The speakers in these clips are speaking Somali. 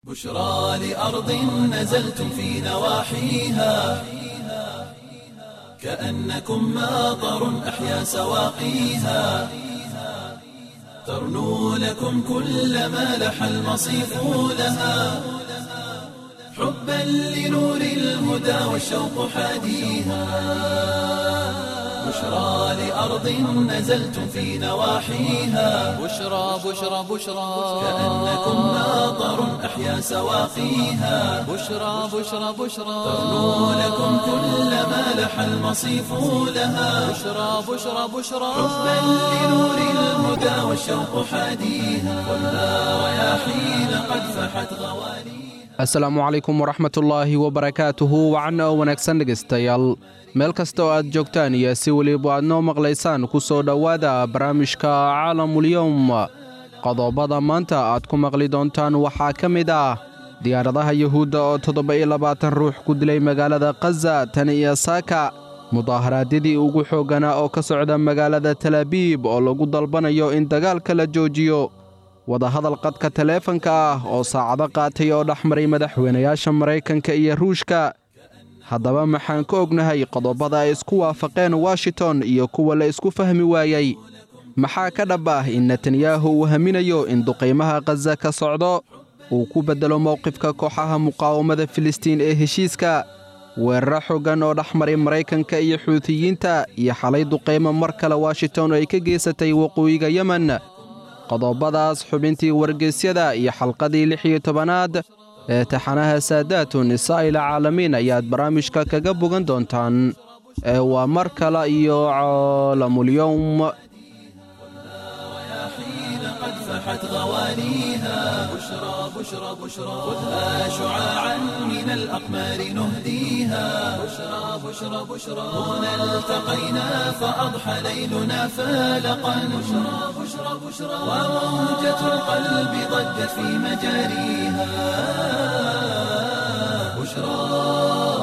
بشرى لأرض نزلتم في نواحيها كأنكم ماطر أحيا سواقيها ترنو لكم كل ما لح المصيف لها حبا لنور الهدى والشوق حاديها بشرى لأرض نزلتم في نواحيها بشرى بشرى بشرى كأنكم ماطر أحيا سواقيها بشرى بشرى بشرى ترنو لكم كل ما لح المصيف لها بشرى بشرى بشرى حبا لنور الهدى والشوق حاديها والنار رياحين قد فحت غواليها asalaamu calaykum waraxmatullaahi wabarakaatuhu wacan oo wanaagsan dhegaystayaal meel kasta oo aad joogtaan iyo si weliba aad noo maqlaysaan ku soo dhowaada barnaamijka caalamulyowm qodobada maanta aad ku maqli doontaan waxaa ka mid ah diyaaradaha yuhuudda oo toddoba-iyo labaatan ruux ku dilay magaalada khaza tan iyo saaka mudaaharaadyadii ugu xoogganaa oo ka socda magaalada talaabiib oo lagu dalbanayo in dagaalka la joojiyo wadahadal qadka taleefanka ah oo saacado qaatay oo dhex maray madaxweynayaasha maraykanka iyo ruushka haddaba maxaan ka ognahay qodobada ay isku waafaqeen washington iyo kuwa la isku fahmi waayey maxaa ka dhab ah in netanyahu uu haminayo in duqaymaha khaza ka socdo uu ku beddelo mowqifka kooxaha muqaawamada filistiin ee heshiiska weeraro xoogan oo dhex maray maraykanka iyo xuutiyiinta iyo xalay duqaymo mar kale washington ay ka geysatay waqooyiga yemen qodobadaas xubintii wargeysyada iyo xalqadii lix iyo tobanaad ee taxanaha saadaatu nisaa'il caalamiin ayaad barnaamijka kaga bogan doontaan ee waa mar kale iyo caalamulyowm حين قد فحت غواليها بشرى بشرى بشرى خذها شعاعا من الأقمار نهديها بشرى بشرى بشرى هنا التقينا فأضحى ليلنا فالقا بشرى بشرى بشرى وموجة القلب ضجت في مجاريها بشرى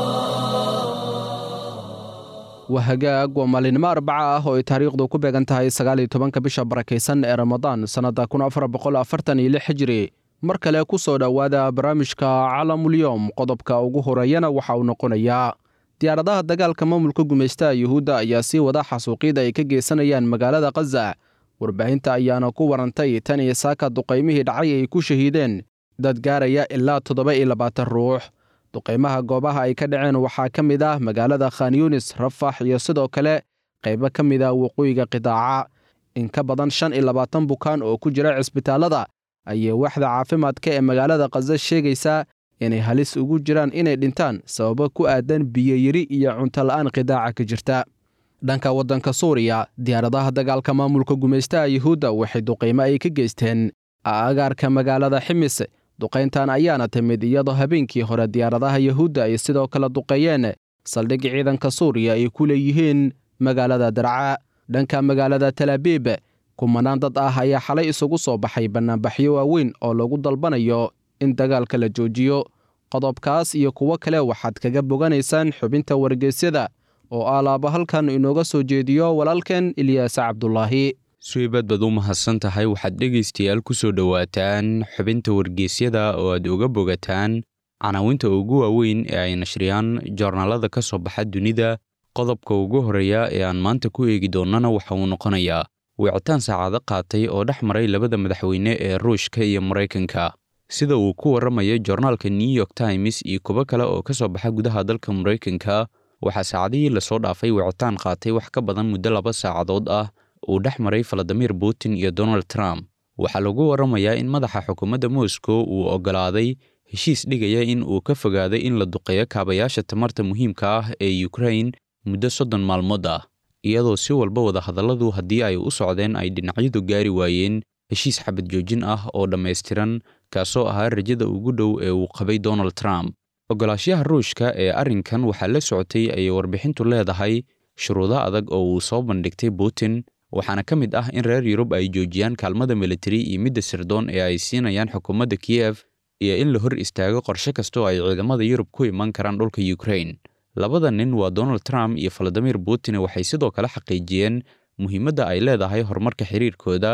waa hagaag waa maalinimo arbaca ah oo ay taariikhdu ku beegan tahay sagaal iyo tobanka bisha barakaysan ee ramadaan sannadda kun afar boqol afartan iyo lix hijiri mar kale ku soo dhowaada barnaamijka calamulyowm qodobka ugu horeeyana waxa uu noqonayaa diyaaradaha dagaalka maamulka gumaystaha yuhuudda ayaa sii wada xasuuqyada ay ka geysanayaan magaalada khaza warbaahinta ayaana ku warantay tan iyo saaka duqaymihii dhacay ay ku shahiideen dad gaaraya ilaa toddoba iyo labaatan ruux duqaymaha goobaha ay ka dhaceen waxaa ka mid ah magaalada khan yunis rafax iyo sidoo kale qaybo ka mid ah waqooyiga qidaaca in ka badan shan iyo labaatan bukaan oo ku jira cisbitaallada ayay waaxda caafimaadka ee magaalada khaza sheegaysaa inay halis ugu jiraan inay dhintaan sababo ku aadan biyoyiri iyo cuntola'aan qidaaca ka jirta dhanka waddanka suuriya diyaaradaha dagaalka maamulka gumaystaha yuhuudda waxay duqaymo ay ka geysteen agaarka magaalada ximis duqayntan ayaana timid iyadoo habeenkii hore diyaaradaha yuhuudda ay sidoo kale duqeeyeen saldhig ciidanka suuriya ay ku leeyihiin magaalada darca dhanka magaalada talaabiib kumanaan dad ah ayaa xalay isugu soo baxay bannaanbaxyo waaweyn oo lagu dalbanayo in dagaalka la joojiyo qodobkaas iyo kuwo kale waxaad kaga boganaysaan xubinta wargeysyada oo alaaba halkan inooga soo jeediyo walaalkeen ilyaas cabdulaahi suibad baad u mahadsan tahay waxaad dhegaystayaal ku soo dhowaataan xubinta wargeysyada oo aad uga bogataan canaawinta ugu waaweyn ee ay nashriyaan joornaalada ka soo baxa dunida qodobka ugu horreeya ee aan maanta ku eegi doonnana waxa uu noqonayaa wicitaan saacado qaatay oo dhex maray labada madaxweyne ee ruushka iyo maraykanka sida uu ku warramayo joornaalka new york times iyo kuwo kale oo ka soo baxa gudaha dalka maraykanka waxaa saacadihii lasoo dhaafay wicitaan qaatay wax ka badan muddo laba saacadood ah uu dhex maray valadimir putin iyo donald trump waxaa lagu warramayaa in madaxa xukuumadda moscow uu oggolaaday heshiis dhigaya in uu ka fogaaday in la duqeeyo kaabayaasha tamarta muhiimka ah ee ukrain muddo soddon maalmood ah iyadoo si walba wadahadalladu haddii ay u socdeen ay dhinacyadu gaari waayeen heshiis xabad joojin ah oo dhammaystiran kaasoo ahaa rajada ugu dhow ee uu qabay donald trump oggolaashaha ruushka ee arrinkan waxaa la socotay ayay warbixintu leedahay shuruudo adag oo uu soo bandhigtay putin waxaana ka mid ah in reer yurub ay joojiyaan kaalmada militari iyo midda sirdoon ee ay siinayaan xukuumadda kiyef iyo in la hor istaago qorshe kasta oo ay ciidamada yurub ku iman karaan dhulka ukrain labada nin waa donald trump iyo valadimir putin waxay sidoo kale xaqiijiyeen muhiimadda ay leedahay horumarka xiriirkooda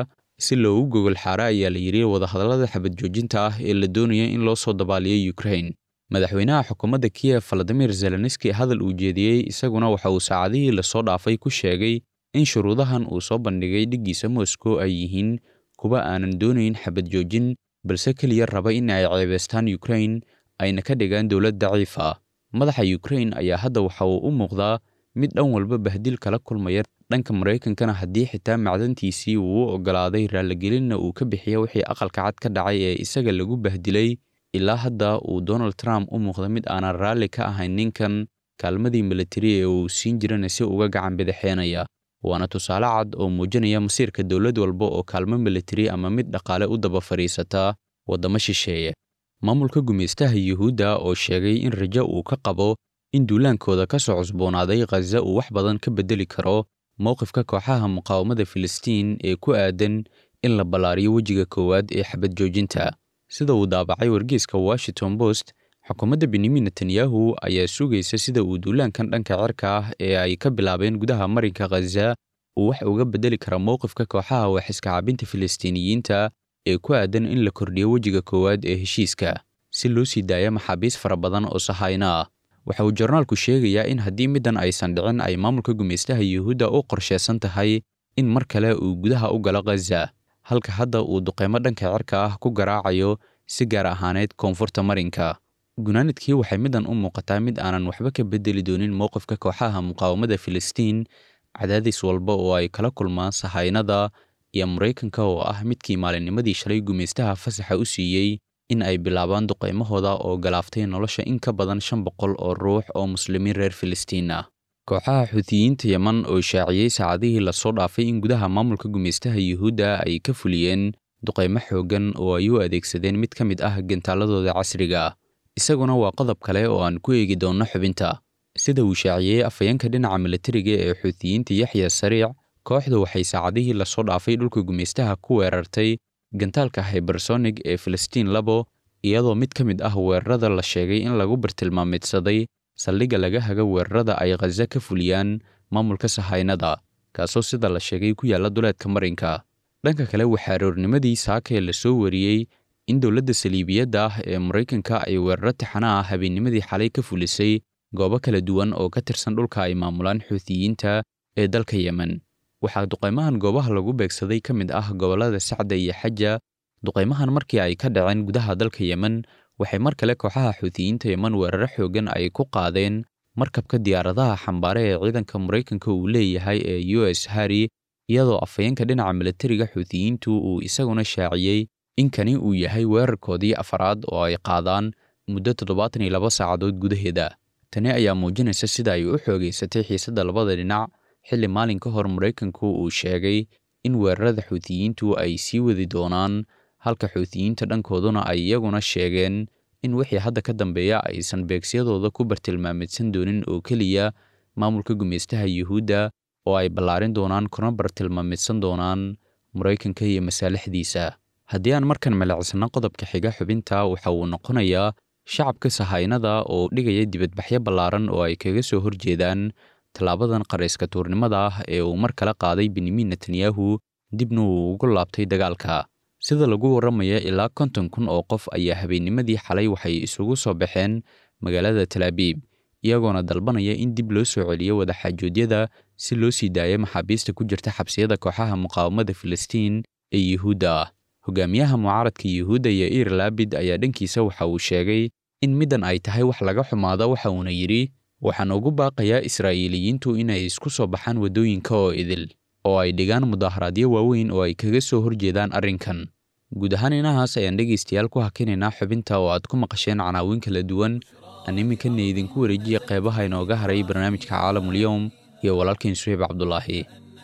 si loogu gogol xaara ayaa la yidhi wadahadallada xabad joojinta ah ee la doonaya in loo soo dabaaliyo ukrain madaxweynaha xukuumadda kiyef valadimir zelenski hadal uu jeediyey isaguna waxa uu saacadihii lasoo dhaafay ku sheegay in shuruudahan uu soo bandhigay dhiggiisa moscow ay yihiin kuwa aanan doonayn xabad joojin balse keliya raba in ay ceebaystaan ukrain ayna ka dhigaan dowlad daciif ah madaxa ukrain ayaa hadda waxa uu u muuqdaa mid dhan walba bahdil kala kulmaya dhanka maraykankana haddii xitaa macdantiisii uu u oggolaaday raaligelinna uu ka bixiya wixii aqalka cad ka dhacay ee isaga lagu bahdilay ilaa hadda uu donald trump u muuqda mid aanan raalli ka ahayn ninkan kaalmadii militari ee uu siin jirana si uga gacan bidixeenaya waana tusaale cad oo muujinaya masiirka dowlad walba oo kaalmo militari ama mid dhaqaale u daba fadhiisata waddamo shisheeye maamulka gumaystaha yuhuudda oo sheegay in rajo uu ka qabo in duulaankooda ka soo cusboonaaday khaza uu wax badan ka beddeli karo mowqifka kooxaha muqaawamada filistiin ee ku aadan in la ballaariyo wejiga koowaad ee xabad joojinta sida uu daabacay wargeyska washington post xukuumadda benyamin netanyahu ayaa sugaysa sida uu duulaankan dhanka cirka ah ee ay ka bilaabeen gudaha marinka khaza uu wax uga beddeli kara mowqifka kooxaha waxiska cabinta filistiiniyiinta ee ku aadan in la kordhiyo wejiga koowaad ee heshiiska si loo sii daaya maxaabiis fara badan oo sahayno ah waxa uu jornaalku sheegayaa in haddii middan aysan dhicin ay maamulka gumaystaha yuhuudda u qorshaysan tahay in mar kale uu gudaha u galo khaza halka hadda uu duqeymo dhanka cirka ah ku garaacayo si gaar ahaaneed koonfurta marinka gunaanadkii waxay middan u muuqataa mid aanan waxba ka beddeli doonin mowqifka kooxaha muqaawamada filistiin cadaadis walba oo ay kala kulmaan sahaynada iyo maraykanka oo ah midkii maalinnimadii shalay gumaystaha fasaxa u siiyey in ay bilaabaan duqaymahooda oo galaaftay nolosha in ka badan shan boqol oo ruux oo muslimiin reer filistiin ah kooxaha xuutiyiinta yeman oo shaaciyey saacadihii lasoo dhaafay in gudaha maamulka gumaystaha yuhuudda ay ka fuliyeen duqaymo xooggan oo ay u adeegsadeen mid ka mid ah gantaaladooda casriga ah isaguna waa qodob kale oo aan ku eegi doonno xubinta sida uu shaaciyey afhayeenka dhinaca militariga ee xuutiyiinta yaxya sariic kooxda waxay saacadihii lasoo dhaafay dhulka gumaystaha ku weerartay gantaalka hybersonig ee filistiin labo iyadoo mid ka mid ah weerarada la sheegay in lagu bartilmaameedsaday saldhigga laga haga weerarada ay khaza ka fuliyaan maamulka sahaynada kaasoo sida la sheegay ku yaalla duleedka marinka dhanka kale waxaa aroornimadii saaka ee lasoo wariyey in dowladda saliibiyadda ah ee maraykanka ay weeraro taxana ah habeennimadii xalay ka fulisay goobo kala duwan oo ka tirsan dhulka ay maamulaan xuutiyiinta ee dalka yemen waxaa duqaymahan goobaha lagu beegsaday ka mid ah gobollada sacda iyo xaja duqaymahan markii ay ka dhaceen gudaha dalka yemen waxay mar kale kooxaha xuutiyiinta yemen weeraro xooggan ay ku qaadeen markabka diyaaradaha xambaare ee ciidanka maraykanka uu leeyahay ee u s harri iyadoo afhayeenka dhinaca militariga xuutiyiintu uu isaguna shaaciyey in kani uu yahay weerarkoodii afaraad oo ay qaadaan muddo toddobaatan iyo laba saacadood gudaheeda tani ayaa muujinaysa sida ay u xoogaysatay xiisadda labada dhinac xilli maalin ka hor maraykanku uu sheegay in weerarada xuutiyiintu ay sii wadi doonaan halka xuutiyiinta dhankooduna ay iyaguna sheegeen in wixii hadda ka dambeeya aysan beegsiyadooda ku bartilmaameedsan doonin oo keliya maamulka gumaystaha yuhuudda oo ay ballaarin doonaan kuna bartilmaameedsan doonaan maraykanka iyo masaalixdiisa haddii aan markan maleecsano qodobka xiga xubinta waxa uu noqonayaa shacabka sahaynada oo dhigaya dibadbaxyo ballaaran oo ay kaga soo horjeedaan tallaabadan qarayska tuurnimada ah ee uu mar kale qaaday benyamin netanyahu dibna uu ugu laabtay dagaalka sida lagu warramaya ilaa konton kun oo qof ayaa habeennimadii xalay waxay isugu soo baxeen magaalada talaabiib iyagoona dalbanaya in dib loo soo celiyo wadaxaajoodyada si loo sii daayo maxaabiista ku jirta xabsiyada kooxaha muqaawamada filistiin ee yuhuudda ah hogaamiyaha mucaaradka yuhuudda iyo ir laabid ayaa dhankiisa waxa uu sheegay in middan ay tahay wax laga xumaado waxa uuna yidhi waxaan ugu baaqayaa israa'iiliyiintu inay isku soo baxaan waddooyinka oo idil oo ay dhigaan mudaharaadyo waaweyn oo ay kaga soo horjeedaan arrinkan guud ahaan inahaas ayaan dhegaystayaal ku hakinaynaa xubinta oo aad ku maqasheen canaawin kala duwan aan iminkana idinku wareejiya qeybaha inooga haray barnaamijka caalamulyowm iyo walaalkiin suxiib cabdulaahi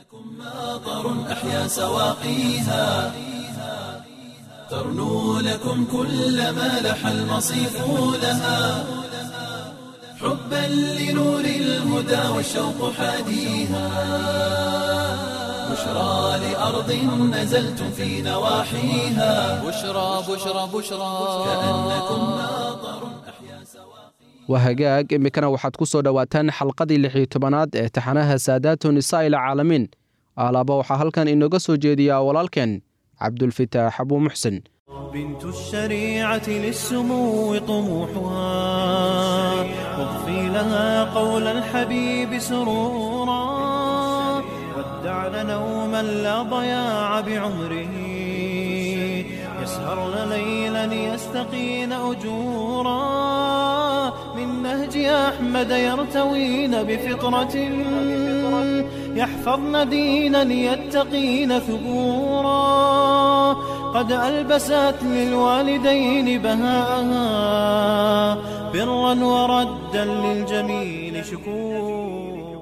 ماطر أحيا سواقيها ترنو لكم كل ما لح المصيف لها حبا لنور الهدى والشوق حاديها بشرى لأرض نزلتم في نواحيها بشرى بشرى بشرى كأنكم ماطر أحيا سواقيها waa hagaag iminkana waxaad ku soo dhowaataan xalqadii lix iyo tobanaad ee taxanaha saadaatu nisaa'il caalamiin alaaba waxaa halkan inooga soo jeediyaa walaalkeen cabdulfitaax abuu muxsin بنت الشريعة للسمو طموحها واضفي لها قول الحبيب سرورا ودعن نوما لا ضياع بعمره يسهرن ليلا يستقين أجورا من نهج أحمد يرتوين بفطرة يحفظن دينا يتقين ثبورا قد ألبست للوالدين بهاءها برا وردا للجميل شكورا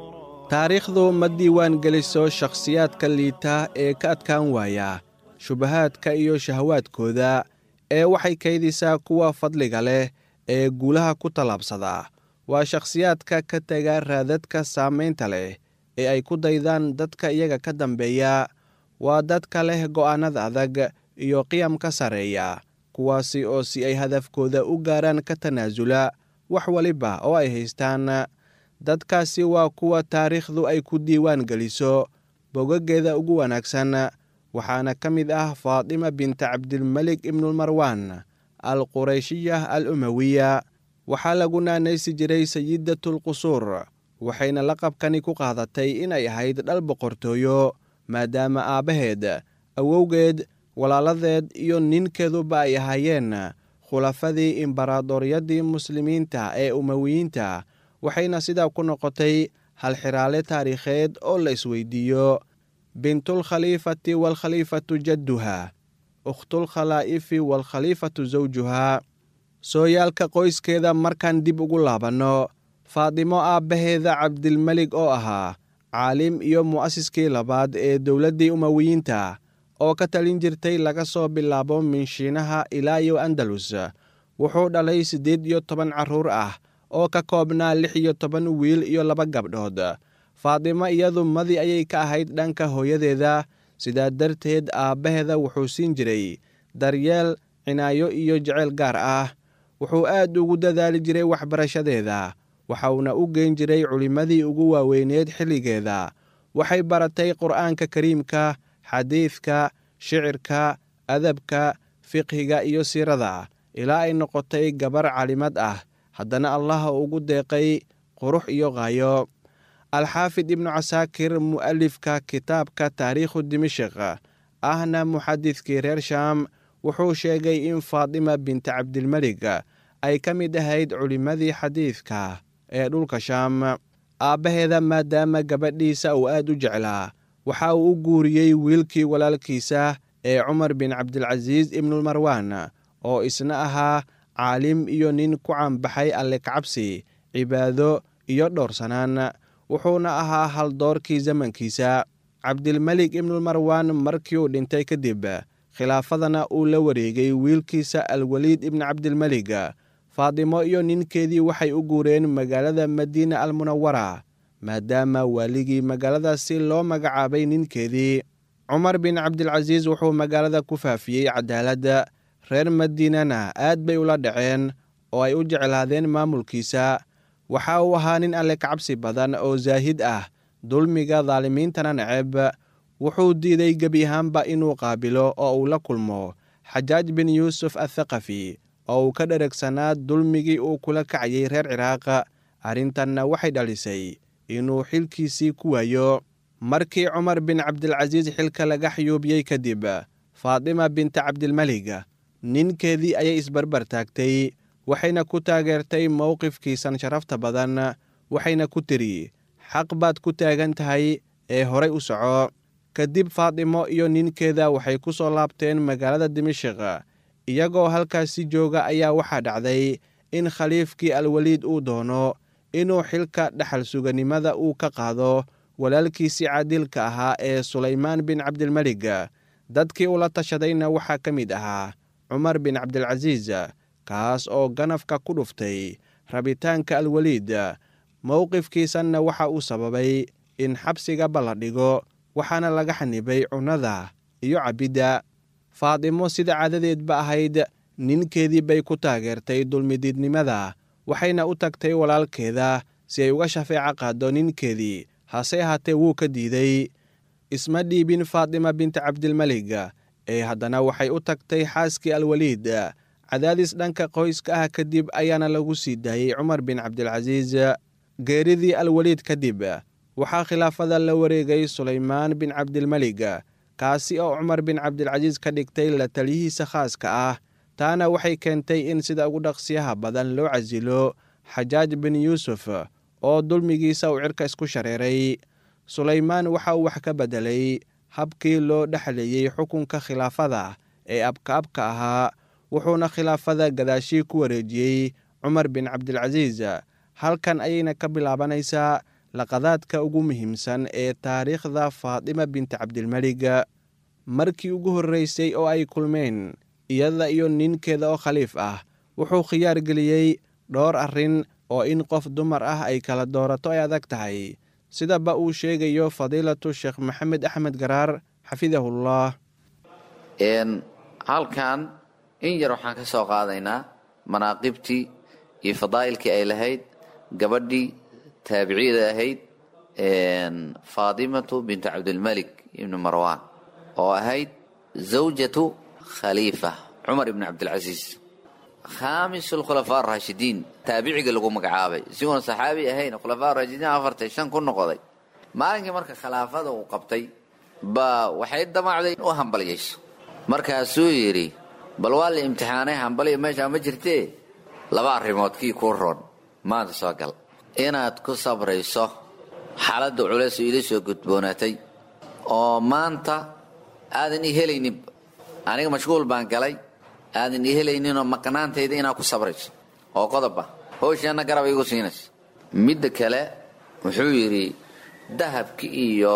taariikhdu ma diiwaan geliso shakhsiyaadka liita ee ka adkaan waaya shubahaadka iyo shahawaadkooda ee waxay kaydisaa kuwa fadliga leh ee guulaha ku tallaabsada waa shakhsiyaadka ka tega raadadka saamaynta leh ee ay ku daydaan dadka iyaga ka dambeeya waa dadka leh go'aannada adag iyo qiyamka sarreeya kuwaasi oo si ay hadafkooda u gaaraan ka tanaasula wax waliba oo ay haystaan dadkaasi waa kuwa taariikhdu ay ku diiwaan geliso bogageeda ugu wanaagsan waxaana ka mid ah faatima binta cabdilmelik ibnulmarwaan al qurayshiya al umawiya waxaa lagu naanaysi jiray sayidatulqusuur waxayna laqabkani ku qaadatay inay ahayd dhal boqortooyo maadaama aabbaheed awowgeed walaaladeed iyo ninkeeduba ay ahaayeen khulafadii imbaraadoryaddii muslimiinta ee umawiyiinta waxayna sidaa ku noqotay halxiraale taariikheed oo la isweydiiyo bintulkhaliifati waalkhaliifatu jadduha ukhtulkhalaa'ifi waalkhaliifatu sawjuhaa sooyaalka qoyskeeda markaan dib ugu laabanno faadimo aabbaheeda cabdilmelig oo ahaa caalim iyo mu'asiskii labaad ee dowladdii umawiyiinta oo ka talin jirtay laga soo bilaabo minshiinaha ilaa iyo andalus wuxuu dhalay siddeed iyo toban carruur ah oo ka koobnaa lix iyo toban wiil iyo laba gabdhood faadimo iyadu madi ayay ka ahayd dhanka hooyadeeda sidaa darteed aabbaheeda wuxuu siin jiray daryeel cinaayo iyo jeceyl gaar ah wuxuu aad ugu dadaali jiray waxbarashadeeda waxauna u geyn jiray culimmadii ugu waaweyneed xilligeeda waxay baratay qur'aanka kariimka xadiidka shicirka adabka fiqhiga iyo siirada ilaa ay noqotay gabar calimad ah haddana allaha ugu deeqay qurux iyo qaayo alxaafid ibnu casaakir mu'alifka kitaabka taariikhu dimashik ahna muxadidkii reer shaam wuxuu sheegay in faatima binta cabdilmelig ay ka mid ahayd culimmadii xadiidka ee dhulka shaam aabbaheeda maadaama gabadhiisa uu aad u jeclaa waxa uu u guuriyey wiilkii walaalkiisa ee cumar bin cabdilcasiis ibnulmarwaan oo isna ahaa caalim iyo nin ku caanbaxay alle kacabsi cibaado iyo dhowrsanaan wuxuuna ahaa haldoorkii zamankiisa cabdilmelik ibnulmarwaan markii uu dhintay kadib khilaafadana uu la wareegay wiilkiisa alweliid ibni cabdilmelig faadimo iyo ninkeedii waxay u guureen magaalada madiina almunawara maadaama waaligii magaaladaasi loo magacaabay ninkeedii cumar bin cabdilcasiis wuxuu magaalada ku faafiyey cadaaladda reer madiinana aad bay ula dhaceen oo ay u jeclaadeen maamulkiisa waxa uu ahaa nin alle kacabsi badan oo zaahid ah dulmiga daalimiintana neceb wuxuu diiday gebi ahaanba inuu qaabilo oo uu la kulmo xajaaj bin yuusuf athaqafi oo uu ka dheregsanaa dulmigii uu kula kacayay reer ciraaq arrintanna waxay dhalisay inuu xilkiisii ku waayo markii cumar bin cabdilcasiis xilka laga xayuubiyey kadib faatima binta cabdilmelig ninkeedii ayay isbarbar taagtay waxayna ku taageertay mowqifkiisan sharafta badan waxayna ku tiri xaq baad ku taagan tahay ee horay u soco kadib faatimo iyo ninkeeda waxay ku soo laabteen magaalada dimashik iyagoo halkaasi jooga ayaa waxaa dhacday in khaliifkii alweliid uu doono inuu xilka dhexal suganimada uu ka qaado walaalkiisii caadilka ahaa ee sulaymaan bin cabdilmelig dadkii ula tashadayna waxaa ka mid ahaa cumar bin cabdilcasiis kaas oo ganafka ku dhuftay rabitaanka alweliid mowqifkiisanna waxa uu sababay in xabsigaba la dhigo waxaana laga xanibay cunnada iyo cabbidda faatimo sida caadadeedba ahayd ninkeedii bay ku taageertay dulmidiidnimada waxayna u tagtay walaalkeeda si ay uga shafeeco qaaddo ninkeedii hase ahaatee wuu ka diiday isma dhiibin faatima binta cabdilmelig ee haddana waxay u tagtay xaaskii alwaliid cadaadis dhanka qoyska ah kadib ayaana lagu sii daayey cumar bin cabdilcasiis geeridii alwaliid kadib waxaa khilaafada la wareegay sulaymaan bin cabdilmelig kaasi oo cumar bin cabdilcasiis ka dhigtay la taliyihiisa khaaska ah taana waxay keentay in sida ugu dhaqsiyaha badan loo casilo xajaaj bin yuusuf oo dulmigiisa uu cirka isku shareeray sulaymaan waxa uu wax ka beddelay habkii loo dhexleeyey xukunka khilaafada ee abka-abka ahaa wuxuuna khilaafada gadaashii ku wareejiyey cumar bin cabdilcasiis halkan ayayna ka bilaabanaysaa laqadaadka ugu muhiimsan ee taariikhda faatima binti cabdilmelig markii ugu horreysay oo ay kulmeen iyada iyo ninkeeda oo khaliif ah wuxuu khiyaar geliyey dhowr arrin oo in qof dumar ah ay kala doorato ay adag tahay sidaba uu sheegayo fadiilatu sheekh maxamed axmed garaar xafidahullah halkan in yar waxaan ka soo qaadaynaa manaaqibtii iyo fadaa'ilkii ay lahayd gabadhii taabiciyada ahayd faatimatu bintu cabdilmalik ibni marwan oo ahayd zawjatu khaliifa cumar ibni cabdilcasiis khaamis alkhulafaa araashidiin taabiciga lagu magacaabay isiguona saxaabi ahayn khulafaa raashidiin afartay shan ku noqday maalinkii marka khilaafada uu qabtay baa waxay damacday u hambalyayso markaasuu yidhi bal waa la imtixaanay hambaliya meeshaa ma jirtee laba arrimood kii kuu roon maanta soo gal inaad ku sabrayso xaaladda culeys ila soo gudboonaatay oo maanta aadan i helaynin aniga mashquul baan galay aadan i helayninoo maqnaantayda inaad ku sabrayso oo qodoba howshaana garab igu siinayso midda kale wuxuu yidhi dahabki iyo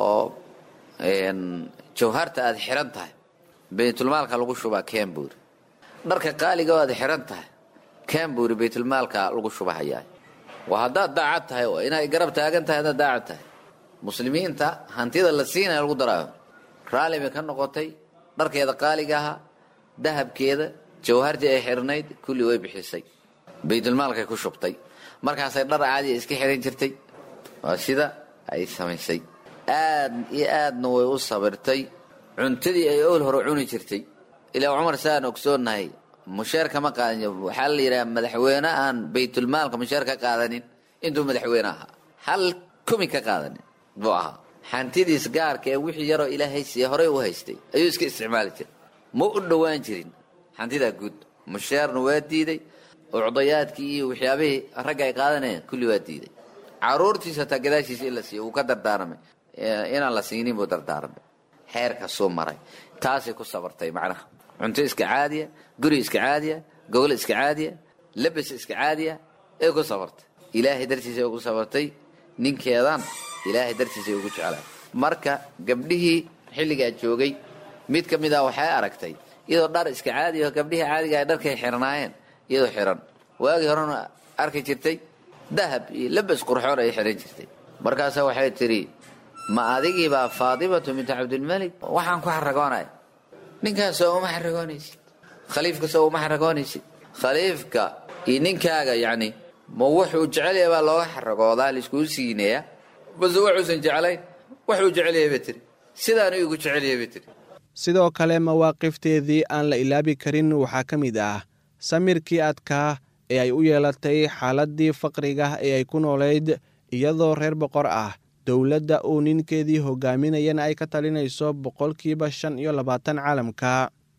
jawharta aad xiran tahay baytulmaalka lagu shubaa cambury dharka qaaliga oo aad xiran tahay cambury baytulmaalka lagu shubahayaa waa haddaad daacad tahay oo inay garab taagan tahay haddaad daacad tahay muslimiinta hantida la siinaya lagu daraayo raalli bay ka noqotay dharkeeda qaaliga ahaa dahabkeeda jawhartii ay xirnayd kulli way bixisay baytulmaalkay ku shubtay markaasay dhar caadiya iska xiran jirtay waa sida ay samaysay aad iyo aadna way u sabirtay cuntadii ay owl hore cuni jirtay ilaa cumar saan ogsoonnahay musheer kama qaadan waxaa la yidhaha madaxweyne aan baytulmaalka musheer ka qaadanin intuu madaxweyne ahaa hal kumi ka qaadanin buu ahaa hantidiis gaarka ee wixii yaroo ilaahay siiye horey u haystay ayuu iska isticmaali jiray ma u dhowaan jirin hantidaa guud musheerna waa diiday ucdayaadkii iyo waxyaabihii ragga ay qaadanayeen kulli waa diiday caruurtiisa hataa gadaashiisa in la siiyo wuu ka dardaaramay inaan la siinin buu dardaaramay xeerkasuu maray taasay ku sabartay macnaha cunto iska caadiya guri iska caadiya gogol iska caadiya labas iska caadiya ay ku sabartay ilaahay dartiisay ugu sabartay ninkeedan ilaahay dartiisay ugu jeclaa marka gabdhihii xilligaa joogay mid ka mid ah waxay aragtay iyadoo dhar iska caadiya oo gabdhihii caadiga ay dharkay xirnaayeen iyadoo xiran waagii horena arki jirtay dahab iyo labas qurxoon ay xiran jirtay markaasa waxay tidhi ma adigiibaa faatimatu bintu cabdilmalik waxaan ku xaragoonaya ninkaasoo uma xaragoonaysid khaliifkasoo uma xaragoonaysid khaliifka iyo ninkaaga yacni ma wuxuu jecelyahay baa looga xaragoodaa laiskuu siinaya base waxuusan jeclayn waxuu jecelyahay ba tiri sidaanu igu jecelyahay ba tiri sidoo kale mawaaqifteedii aan la ilaabi karin waxaa ka mid ah samirkii adkaa ee ay u yeelatay xaaladdii faqriga ee ay ku noolayd iyadoo reer boqor ah dowladda uu ninkeedii hogaaminayana ay ka talinayso boqolkiiba shan iyo labaatan caalamka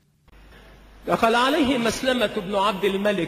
دخل عليه مسلمة بن عبد الملك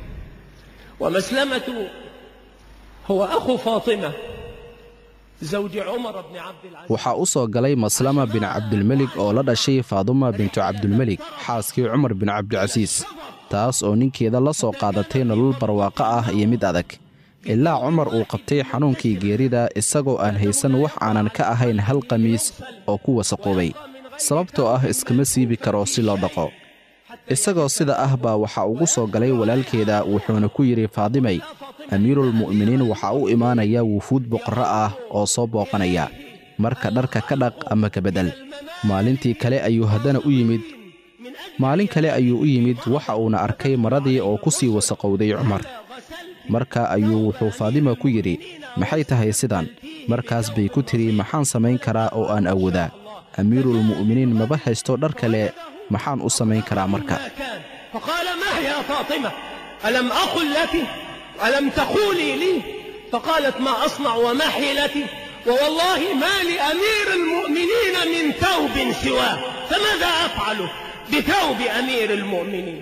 ومسلمة هو أخو فاطمة زوج عمر بن عبد العزيز waxaa u soo galay maslama bin cabdilmelig oo la dhashay faaduma bintu cabdilmelig xaaskii cumar bin cabdicasiis taas oo ninkeeda la soo qaadatay nolol barwaaqo ah iyo mid adag ilaa cumar uu qabtay xanuunkii geerida isagoo aan haysan wax aanan ka ahayn hal qamiis oo ku wasaqoobay sababtoo ah iskama siibi karo si loo dhaqo isagoo sida ah baa waxaa ugu soo galay walaalkeeda wuxuuna ku yidhi faadimay amiirulmu'miniin waxaa u imaanaya wufuud boqorro ah oo soo booqanaya marka dharka ka dhaq ama ka beddel maalintii kale ayuu haddana u yimid maalin kale ayuu u yimid waxa uuna arkay maradii oo ku sii wasaqowday cumar marka ayuu wuxuu faadima ku yidhi maxay tahay sidan markaas bay ku tidhi maxaan samayn karaa oo aan awoodaa amiiruulmu'miniin maba haysto dhar kale maxaan u samayn karaa marka ما كان فقال ما هي يا فاطمة ألم أقل لك ألم تقولي لي فقالت ما أصنع وما حيلتي ووالله ما لأمير المؤمنين من ثوب سواه فماذا أفعل بثوب أمير المؤمنين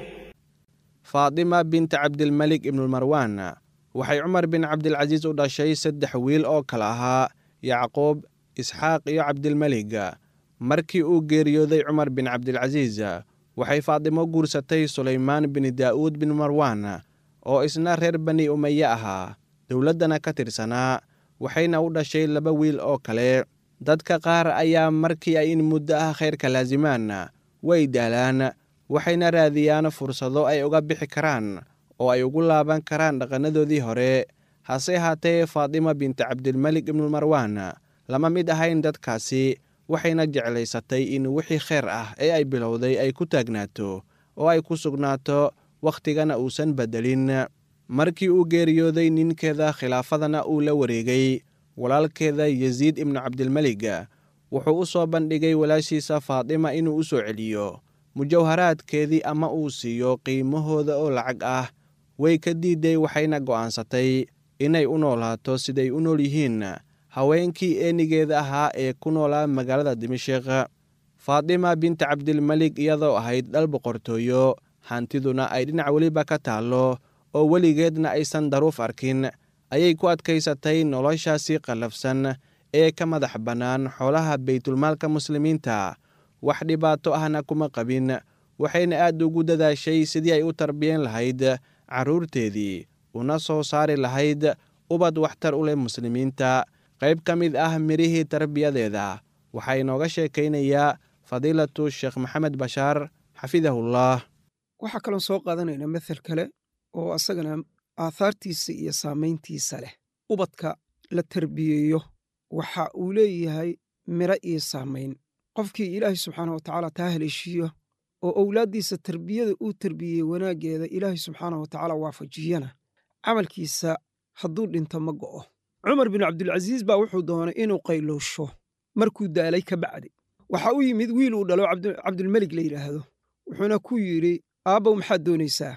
faadima binta cabdilmelik ibnulmarwaan waxay cumar bin cabdilcasiis u dhashay saddex wiil oo kale ahaa yacquub isxaaq iyo cabdilmelig markii uu geeriyooday cumar bin cabdilcasiis waxay faadimo guursatay sulaymaan bin daa'uud bin marwaan oo isna reer bani umaye ahaa dowladdana ka tirsanaa waxayna u dhashay laba wiil oo kale dadka qaar ayaa markii ay in muddo ah khayrka laasimaan way daalaan waxayna raadiyaan fursado ay uga bixi karaan oo ay ugu laaban karaan dhaqannadoodii hore hase haatee faadima binta cabdilmelik ibnulmarwaan lama mid ahayn dadkaasi waxayna jeclaysatay in wixii kheyr ah ee ay bilowday ay ku taagnaato oo ay ku sugnaato wakhtigana uusan beddelin markii uu geeriyooday ninkeeda khilaafadana uu la wareegay walaalkeeda yasiid ibnu cabdilmelig wuxuu u soo bandhigay walaashiisa faadima inuu u soo celiyo mujawharaadkeedii ama uu siiyo qiimahooda oo lacag ah way ka diiday waxayna go'aansatay inay u noolaato siday u nool yihiin haweenkii eenigeeda ahaa ee ku noolaa magaalada dimashik faadima binta cabdilmelig iyadoo ahayd dhal boqortooyo hantiduna ay dhinac weliba ka taallo oo weligeedna aysan daruuf arkin ayay ku adkaysatay noloshaasi qallafsan ee ka madax bannaan xoolaha baytulmaalka muslimiinta wax dhibaato ahna kuma qabin waxayna aad ugu dadaashay sidii ay u tarbiyeen lahayd carruurteedii una soo saari lahayd ubad waxtar u leh muslimiinta qayb ka mid ah mirihii tarbiyadeeda waxaa inooga sheekaynayaa fadiilatu sheekh maxamed bashaar xafidahullah waxaa kaloon soo qaadanaynaa methel kale oo asagana aathaartiisa iyo saamayntiisa leh ubadka la terbiyeeyo waxa uu leeyahay miro iyo saamayn qofkii ilaahay subxaana wa tacaala taa haleeshiiyo oo owlaaddiisa terbiyada uu terbiyey wanaaggeeda ilaahay subxaana wa tacaala waafajiyana camalkiisa hadduu dhinto ma go'o cumar bin cabdilcasiis baa wuxuu doonay inuu qayloosho markuu daalay ka bacdi waxaa u yimid wiil uu dhalo cabdulmelig la yidhaahdo wuxuuna ku yidhi aabbow maxaad doonaysaa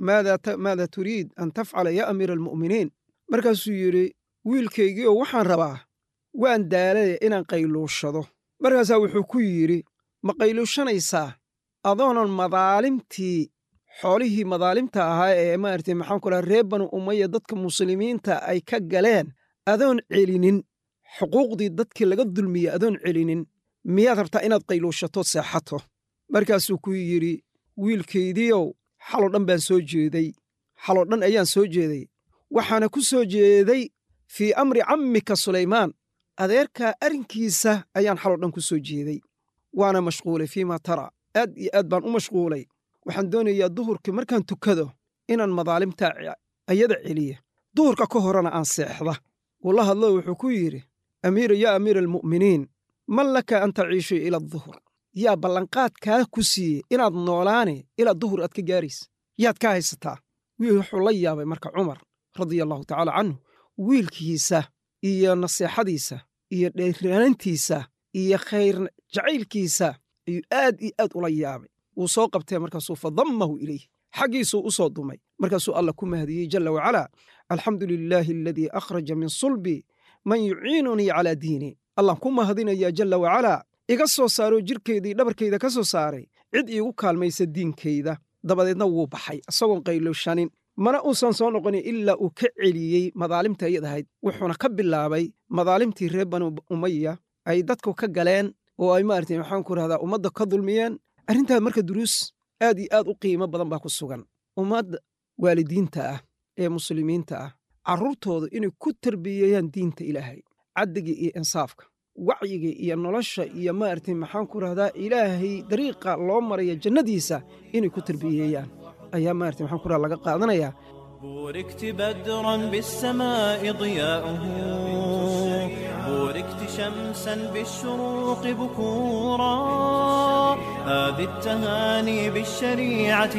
maada turiid an tafcala yaa amiira almu'miniin markaasuu yidhi wiilkaygiioo waxaan rabaa waan daalaya inaan qaylooshado markaasaa wuxuu ku yidhi ma qayluushanaysaa adoonan madaalimtii xoolihii madaalimta ahaa ee maarata maxaan ku laha reer banu umaya dadka muslimiinta ay ka galeen adoon celinin xuquuqdii dadkii laga dulmiyey adoon celinin miyaad rabtaa inaad qayluushatood seexato markaasuu ku yidhi wiilkaydiiow xaloo dhan baan soo jeeday xaloo dhan ayaan soo jeeday waxaana ku soo jeeday fii amri cammika sulaymaan adeerkaa arrinkiisa ayaan xaloo dhan ku soo jeeday waana mashquulay fiima tara aad iyo aad baan u mashquulay waxaan doonayaa duhurkii markaan tukado inaan madaalimtaa ayada celiya duhurka ka horena aan seexda wuu la hadlo wuxuu ku yidhi amiira yaa amiira almu'miniin man laka an taciishu ila duhur yaa ballanqaadkaa ku siiyey inaad noolaane ilaa duhur aad ka gaaraysa yaad ka haysataa wiil wuxuu la yaabay marka cumar radia allahu tacaala canhu wiilkiisa iyo naseexadiisa iyo dheeraantiisa iyo khayr jacaylkiisa ayuu aad iyo aad ula yaabay wuu soo qabtee markaasuu fadammahu ilayh xaggiisuu u soo dumay markaasuu allah ku mahdiyey jalla wacalaa alxamdu lilaahi aladii akhraja min sulbi man yuciinunii calaa diini allah ku mahadinayaa jalla wacalaa iga soo saaroo jirkaydii dhabarkayda ka soo saaray cid iigu kaalmaysa diinkayda dabadeedna wuu baxay isagoon qayloshanin mana uusan soo noqonin ilaa uu ka celiyey madaalimta iyad ahayd wuxuuna ka bilaabay madaalimtii reer banu umaya ay dadku ka galeen oo ay maarata maxaan ku rahdaa ummadda ka dulmiyeen arrintaa marka duruus aad iyo aad u qiimo badan baa ku sugan ummadda waalidiinta ah ee muslimiinta ah carruurtooda inay ku tarbiyeeyaan diinta ilaahay caddiga iyo insaafka wacyiga iyo nolosha iyo maaragtay maxaan ku rahdaa ilaahay dariiqa loo maraya jannadiisa inay ku tarbiyeeyaan ayaa maaragtay maxaan ku rahdaa laga qaadanayaa بوركت بدرا بالسماء ضياؤه بوركت شمسا بالشروق بكورا هذه التهاني بالشريعة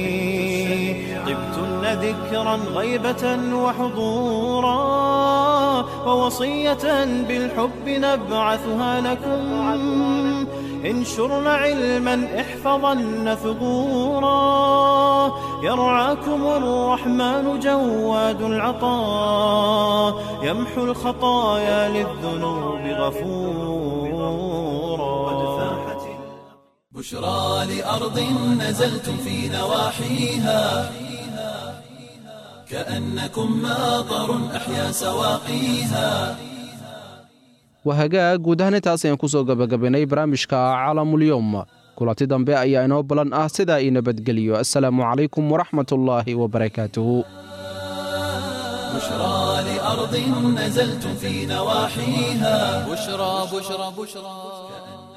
تزدهي طبتن ذكرا غيبة وحضورا ووصية بالحب نبعثها لكم انشرن علما احفظن ثغورا يرعاكم الرحمن جواد العطاء يمحو الخطايا للذنوب غفورا بشرى لأرض نزلتم في نواحيها كأنكم ماطر أحيا سواقيها wahagaag guud ahaan intaas ayaan kusoo gabagabaynay barnaamijka caalamulyoom kulanti dambe ayaa inoo balan ah sidaa ii nabadgeliyo assalaamu calaykum waraxmatullaahi wabarakaatuhu بشرى لأرض نزلتم في نواحيها بشرى بشرى بشرى